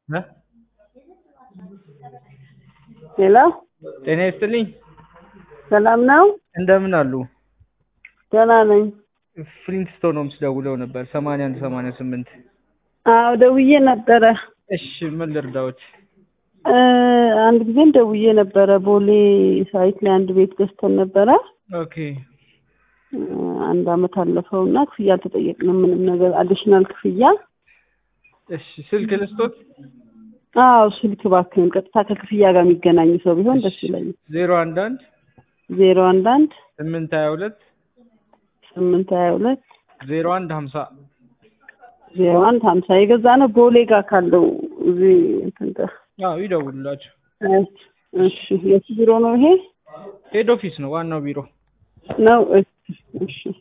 እ ሄሎ ጤና ይስጥልኝ። ሰላም ነው? እንደምን አሉ? ደህና ነኝ። ፍሊንትስቶን ሆምስ ደውለው ነበር ሰማንያ አንድ ሰማንያ ስምንት አዎ ደውዬ ነበረ። እሺ ምን ልርዳዎት? እ አንድ ጊዜም ደውዬ ነበረ። ቦሌ ሳይት ላይ አንድ ቤት ገዝተን ነበረ። ኦኬ እ አንድ አመት አለፈው እና ክፍያ አልተጠየቅንም። ምንም ነገር አዲሽናል ክፍያ። እሺ ስልክ ልስጦት? አዎ ስልክ እባክህን፣ ቀጥታ ከክፍያ ጋር የሚገናኝ ሰው ቢሆን ደስ ይለኛል። ዜሮ አንድ አንድ ዜሮ አንድ አንድ ስምንት ሀያ ሁለት ስምንት ሀያ ሁለት ዜሮ አንድ ሀምሳ ዜሮ አንድ ሀምሳ የገዛ ነው ቦሌ ጋር ካለው እዚህ እንትን ጋር አዎ ይደውሉላቸው። እሺ የት ቢሮ ነው ይሄ? ሄድ ኦፊስ ነው ዋናው ቢሮ። ነው እሺ እሺ